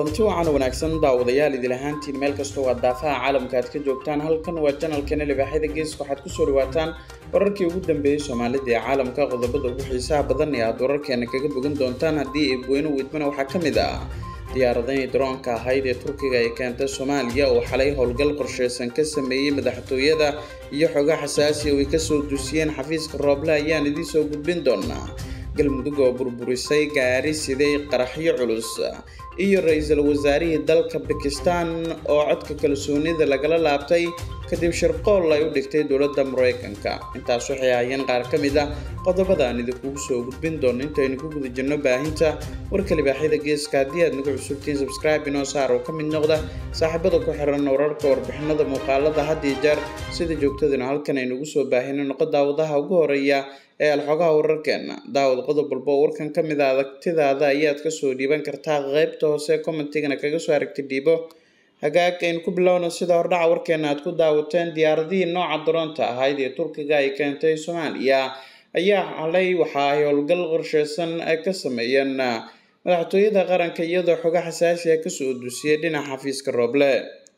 kulanti wacan wanaagsan daawadayaal idil ahaantiin meel kastoo waa daafaha caalamka aad ka joogtaan halkan waa janalkana libaaxyada geeska waxaad kusoo dhawaataan wararkii ugu dambeeyey soomaalida ee caalamka qodobada ugu xiisaha badan ee aad wararkeena kaga bogan doontaan haddii ay weyno weydmana waxaa ka mid ah diyaaradanii daroonka ahayd ee turkiga ay keentay soomaaliya oo xalay howlgal qorsheysan ka sameeyey madaxtooyada iyo xoga xasaasi oo ay kasoo dusiyeen xafiiska rooble ayaan idiinsoo gudbin doonaa galmudug oo burburisay gaari siday qaraxyo culus iyo ra-iisul wasaarihii dalka bakistan oo codka kalsoonida lagala laabtay kadib shirqool ay u dhigtay dowladda mareykanka intaas waxay ahaayeen qaar ka mid ah qodobada aan idinkugu soo gudbin doono intaynu ku guda jirno baahinta warka libaaxyada geeska haddii aad nagu cusubtiin subscribe inoo saar oo ka mid noqda saaxiibada ku xiran wararka warbixinada muuqaalada had iyo jeer sida joogtadana halkan aynugu soo baahino noqo daawadaha ugu horeeya ee alxogaha wararkeena daawad qodob walba oo warkan ka mid a adagtidaada ayaad kasoo dhiiban kartaa qeybta hoose commentigana kaga soo aragti dhiibo hagaag aynu ku bilowna sida hordhaca warkeena aad ku daawateen diyaaradihii nooca daroonta ahayd ee turkiga ay keentay soomaaliya ayaa xalay waxa ay howlgal qorsheysan ay ka sameeyeen madaxtooyada qaranka iyadoo xoga xasaasi a kasoo dusiyay dhinaca xafiiska rooble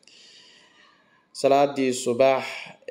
salaadii subax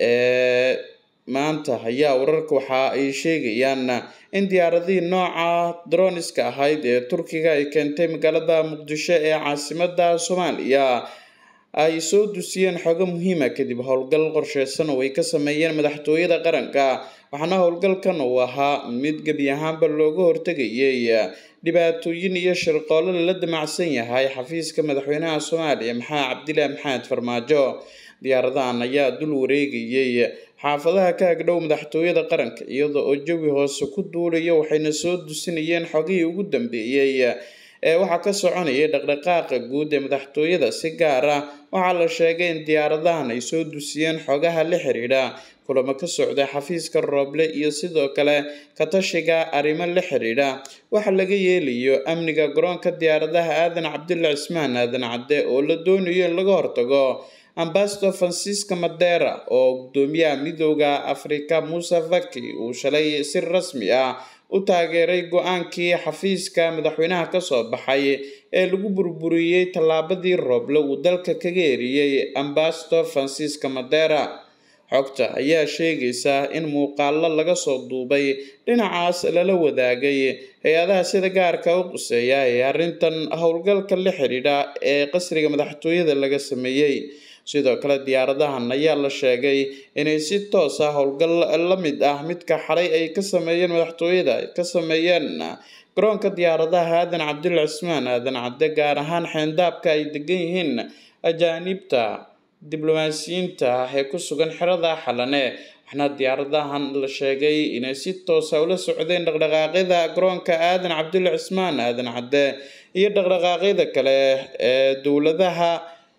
ee maanta ayaa wararka waxa ay sheegayaan in diyaaradihii nooca droniska ahayd ee turkiga ay keentay magaalada muqdisho ee caasimada soomaaliya ay soo dusiyeen xogo muhiima kadib howlgal qorsheysan oo ay ka sameeyeen madaxtooyada qaranka waxaana howlgalkan uu ahaa mid gebi ahaanba looga hortegayay dhibaatooyin iyo shirqoolo lala damacsan yahay xafiiska madaxweynaha soomaaliya maxaa cabdilaahi maxamed farmaajo diyaaradahan ayaa dul wareegayay xaafadaha ka agdhow madaxtooyada qaranka iyada oo jawi hoose ku duulaya waxayna soo dusinayeen xogihii ugu dambeeyey ee waxaa ka soconayay dhaqdhaqaaqa guud ee madaxtooyada si gaar ah waxaa la sheegay in diyaaradahan ay soo dusiyeen xogaha la xiriidha kulamo ka socda xafiiska rooble iyo sidoo kale katashiga arrimo la xiriidha waxa laga yeelayo amniga garoonka diyaaradaha aadan cabdulla cismaan aadan cadde oo la doonayo in laga hortago ambasador francisca madera oo gudoomiyaha midooda afrika muuse faki uu shalay si rasmi ah u taageeray go-aankii xafiiska madaxweynaha kasoo baxay ee lagu burburiyey tallaabadii rooble uu dalka kaga eriyey ambasador francisca madera xogta ayaa sheegaysa in muuqaalo laga soo duubay dhinacaas lala wadaagay hay-adaha sida gaarka u quseeya ee arrintan howlgalka la xidhiidha ee qasriga madaxtooyada laga sameeyey sidoo kale diyaaradahan ayaa la sheegay inay si toos ah howlgal la mid ah midka xalay ay ka sameeyeen madaxtooyada ay ka sameeyeen garoonka diyaaradaha aadan cabdulla cismaan aadan cadde gaar ahaan xeendaabka ay degan yihiin ajaanibta diblomaasiyiinta ah ee ku sugan xerada xalane waxaana diyaaradahan la sheegay inay si toosa ula socdeen dhaqdhaqaaqyada garoonka aadan cabdulla cismaan aadan cadde iyo dhaqdhaqaaqyada kale ee dowladaha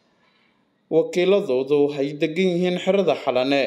wakiiladoodu ay degan yihiin xerada xalane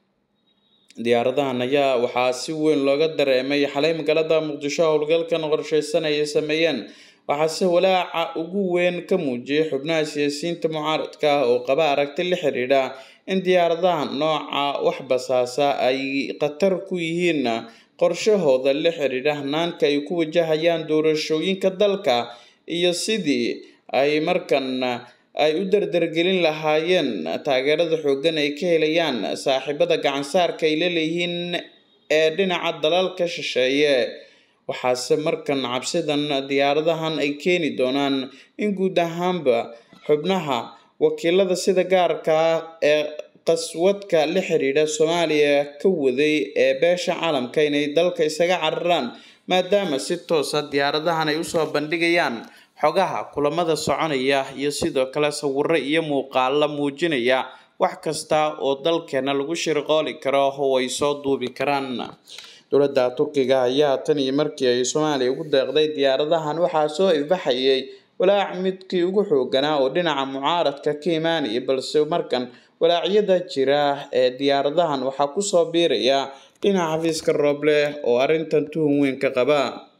diyaaradahan ayaa waxaa si weyn looga dareemay xalay magaalada muqdisho howlgalkan qorsheysan ay sameeyeen waxaase walaaca ugu weyn ka muujiyay xubnaha siyaasiyiinta mucaaradka ah oo qaba aragti la xiriidha in diyaaradahan nooca wax basaasa ay khatar ku yihiin qorshahooda la xiriidha hanaanka ay ku wajahayaan doorashooyinka dalka iyo sidii ay markan ay u dardargelin lahaayeen taageerada xooggan ay ka helayaan saaxiibada gacansaarka ay laleeyihiin ee dhinaca dalalka shisheeye waxaase markan cabsidan diyaaradahan ay keeni doonaan in guud ahaanba xubnaha wakiilada sida gaarka ah ee qaswadka la xiriidha soomaaliya ka waday ee beesha caalamka inay dalka isaga cararaan maadaama si toosa diyaaradahan ay usoo bandhigayaan xogaha kulamada soconaya iyo sidoo kale sawiro iyo muuqaalo muujinaya wax kasta oo dalkeena lagu shirqooli karo oo ay soo duubi karaan dowladda turkiga ayaa tan iyo markii ay soomaaliya ugu deeqday diyaaradahan waxaa soo ifbaxayay walaac midkii ugu xooganaa oo dhinaca mucaaradka ka imaanaya balse markan walaacyada jira ee diyaaradahan waxaa kusoo biiraya dhinaca xafiiska rooble oo arrintan tuhun weyn ka qaba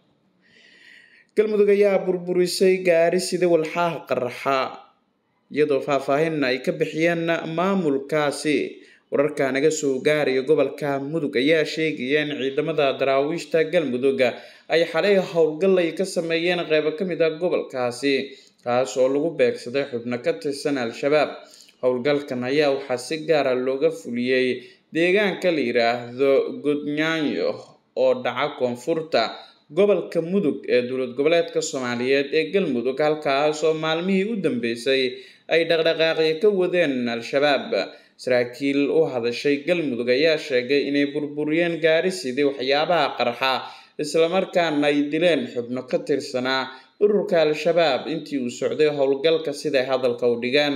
galmudug ayaa burburisay gaari sida walxaha qaraxa iyadoo faahfaahinna ay ka bixiyeen maamulkaasi wararka naga soo gaaraya gobolka mudug ayaa sheegaya in ciidamada daraawiishta galmudug ay xalay howlgal ay ka sameeyeen qeybo ka mid ah gobolkaasi kaas oo lagu beegsaday xubno ka tirsan al-shabaab howlgalkan ayaa waxaa si gaara looga fuliyey deegaanka la yiraahdo godnyaanyo oo dhaca koonfurta gobolka mudug ee dowlad goboleedka soomaaliyeed ee galmudug halkaas oo maalmihii u dambeysay ay dhaqdhaqaaqyo ka wadeen al-shabaab saraakiil u hadashay galmudug ayaa sheegay inay burburiyeen gaari sidii waxyaabaha qarxa islamarkaana ay dileen xubno ka tirsanaa ururka al-shabaab intii uu socday howlgalka siday hadalka u dhigeen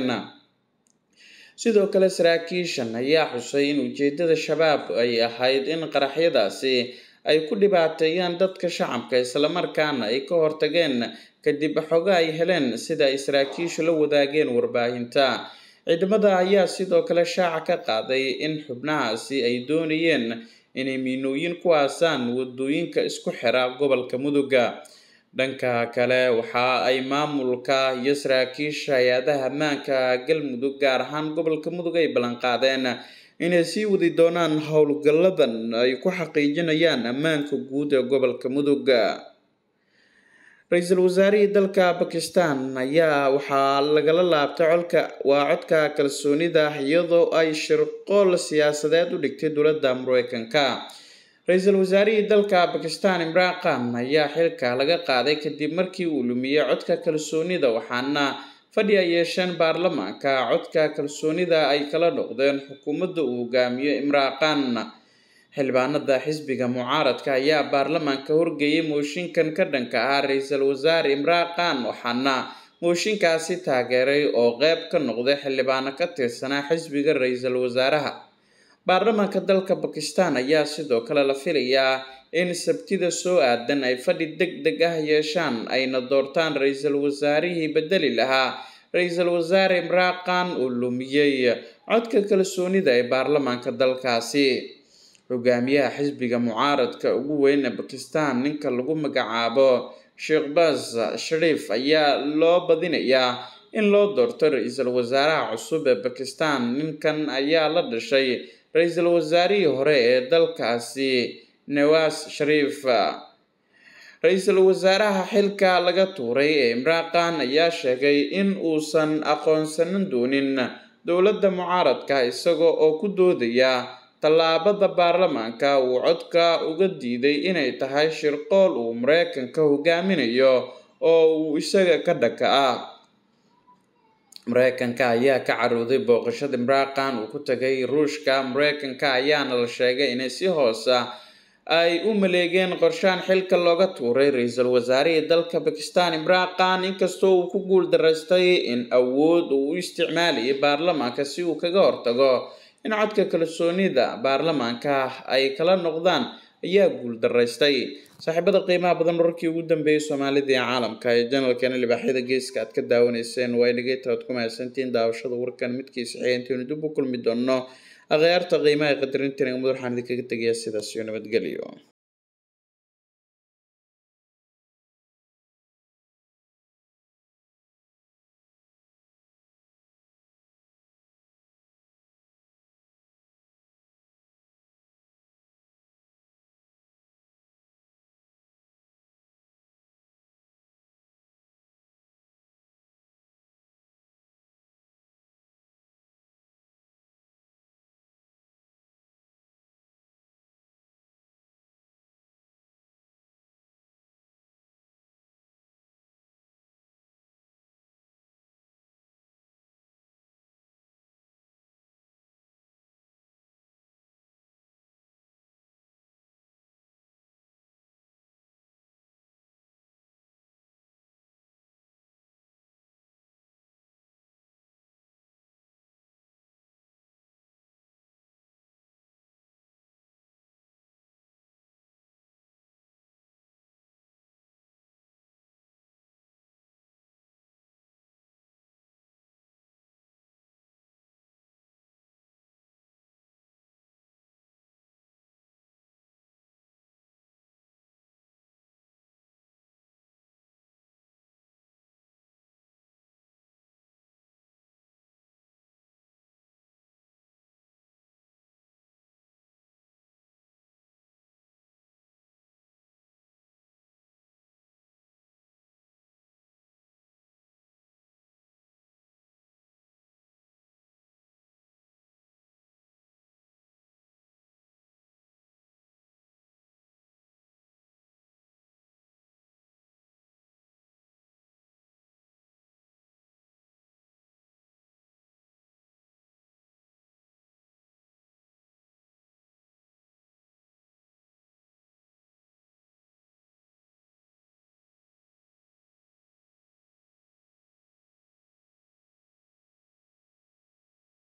sidoo kale saraakiishan ayaa xusay in ujeedada shabaab ay ahayd in qaraxyadaasi ay ku dhibaateeyaan dadka shacabka islamarkaana ay ka hortageen kadib xogo ay heleen sida ay saraakiishu la wadaageen warbaahinta ciidamada ayaa sidoo kale shaaca ka qaaday in xubnahaasi ay doonayeen inay miinooyin ku aasaan wadooyinka isku xira gobolka muduga dhanka kale waxa ay maamulka iyo saraakiisha hay-adaha ammaanka galmudug gaar ahaan gobolka mudug ay ballanqaadeen inay sii wadi doonaan howlgalladan ay ku xaqiijinayaan ammaanka guud ee gobolka mudug ra-iisul wasaarihii dalka bakistan ayaa waxaa lagala laabtay colka waa codka kalsoonida iyadoo ay shirqool siyaasadeed u dhigtay dowladda mareykanka ra-iisul wasaarihii dalka bakistan imraan khan ayaa xilka laga qaaday kadib markii uu lumiyey codka kalsoonida waxaana fadhi ay yeesheen baarlamaanka codka kalsoonida ay kala noqdeen xukuumadda uu hogaamiyo imraan khan xildhibaanada xisbiga mucaaradka ayaa baarlamaanka horgeeyay mooshinkan ka dhanka ah ra-iisul wasaare imraan khan waxaana mooshinkaasi taageeray oo qeyb ka noqday xildhibaano ka tirsanaa xisbiga ra-iisul wasaaraha baarlamaanka dalka bakistan ayaa sidoo kale la filayaa in sabtida soo aadan ay fadhi deg deg ah yeeshaan ayna doortaan ra-iisul wasaarihii bedeli lahaa ra-iisul wasaare imraan khan uu lumiyey codka kalsoonida ee baarlamaanka dalkaasi hogaamiyaha xisbiga mucaaradka ugu weyn ee bakistan ninka lagu magacaabo sheekh bas shariif ayaa loo badinayaa in loo doorto ra-iisul wasaaraha cusub ee bakistan ninkan ayaa la dhashay ra-iisul wasaarihii hore ee dalkaasi nawaas shariif ra-iisul wasaaraha xilka laga tuuray ee imraan khan ayaa sheegay in uusan aqoonsanan doonin dowladda mucaaradka isaga oo ku doodaya tallaabada baarlamaanka uu codka uga diiday inay tahay shirqool uu mareykanka hogaaminayo oo uu isaga ka dhaka ah mareykanka ayaa ka carooday booqashada imraan khan uu ku tagay ruushka mareykanka ayaana la sheegay inay si hoosa ay u maleegeen qorshaan xilka looga tuuray ra-iisul wasaarihii dalka bakistan imraan khan inkastoo uu ku guul daraystay in awood uu u isticmaalayay baarlamaanka si uu kaga hortago in codka kalsoonida baarlamaanka ay kala noqdaan ayaa guul daraystay saaxiibada qiimaha badan wararkii ugu dambeeyay soomaalida ee caalamka ee janalkeena libaaxyada geeska aad ka daawanayseen waa dhegeyta aad ku mahadsantiin daawashada warkan midkiisa xigeenteenu dib u kulmi doono akhyaarta qiimaha qadarintan ee umad waxaan idinkaga tegayaa sidaas iyo nabadgelyo